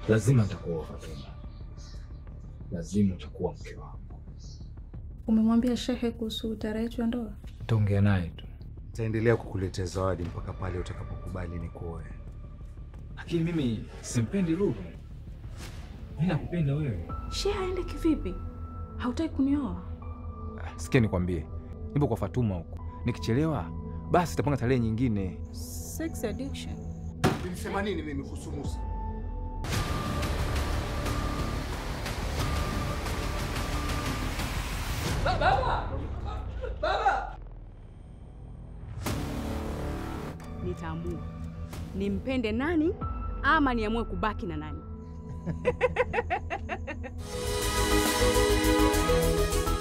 lazima nitakuoa Fatuma, lazima utakuwa mke wangu. Umemwambia shehe kuhusu tarehe yetu ya ndoa? Nitaongea naye tu, Nitaendelea kukuletea zawadi mpaka pale utakapokubali nikuoe. lakini mimi simpendi Lulu. Mimi nakupenda wewe. Shehe aende kivipi? Hautaki kunioa? Ah, Sikia nikwambie, nipo kwa Fatuma huko, nikichelewa basi tapanga tarehe nyingine. Sex addiction. Nilisema nini mimi kuhusu Musa? Nitaamua nimpende nani ama niamue kubaki na nani.